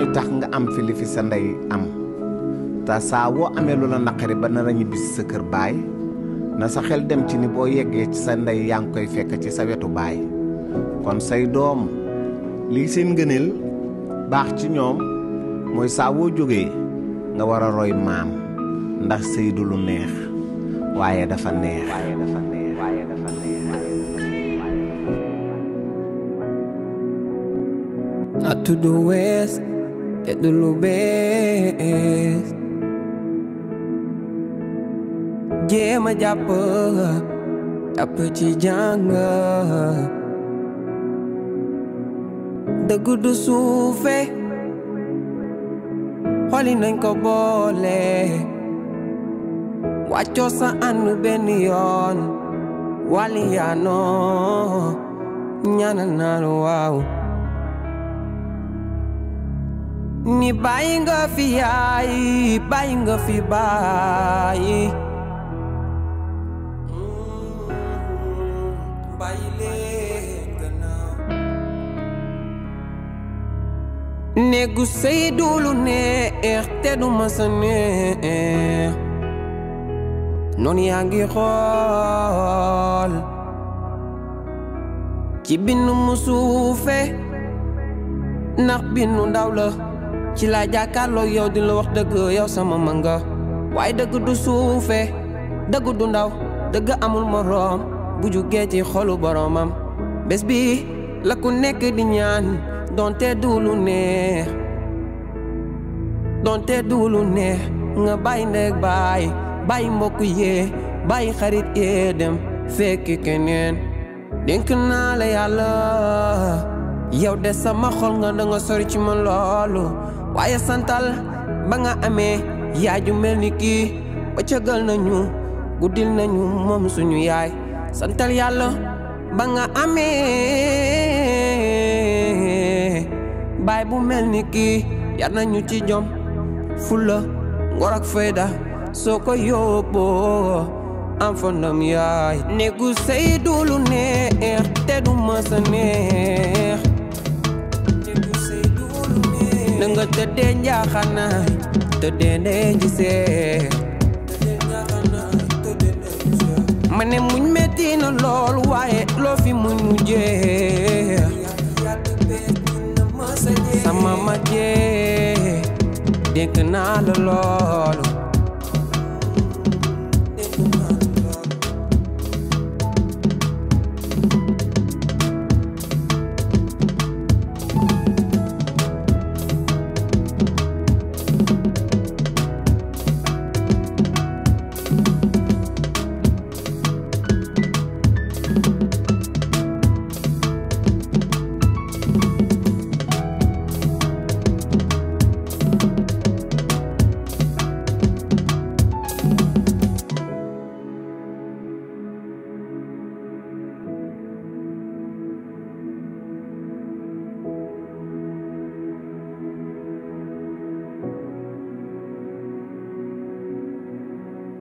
tax nga am fi li fi sa ndey am te saa woo amee lu la naqari ba nar a ñibbi si sa kër baay na sa xel dem ci ni boo yeggee ci sa ndey yaa ngi koy fekk ci sa wetu baay kon say doom lii seen ngëneel baax ci ñoom mooy saa woo jógee nga war a roy maam ndax sëy du lu neex waaye dafa neex waaye dafa neex waaye dafa neex Not to the west, te du lu bees jéem a jàpp jàpp ci jàng dëgg du suufe xoli nañ ko boole wàccoo sa ànd benn yoon wàlli yaanoo ñaanal naan waaw ni bàyyi nga fi yaay bàyyi nga fi bàyyi bàyyi leen gannaaw néegu sëy du lu neex te du masa neex noonu yaa ngi xool ci bindu mu suufe ndax bindu ndaw la ci laa jàkkaarloo yow di la wax dëgg yow sama manga waaye dëgg du suufe dëgg du ndaw dëgg amul moroom bu jugee ci xolu boromam bés bi la ku nekk di ñaan donte du lu neex donte du lu neex nga bàyyi ndeg bàyyi bàyyi mbokk yee bàyyi xarit yee dem fekki keneen dénk naa la yàlla yow de sama xol nga da nga sori ci man loolu waaye santal ba nga amee yaay ju mel ni kii ba cëgal nañu guddil nañu moom suñu yaay santal yàlla ba nga amee baay bu mel ni kii yar nañu ci jom fulla ngor ak fayda soo ko yóbboo am fa ndam yaay néegu sëy du lu neex te du mësa neex na nga tëddee njaaxanaay tëddee ndee gisee ma ne muñ metti na lool waaye loo fi muñ mu jeex sama ma jeex dénk naa la loolu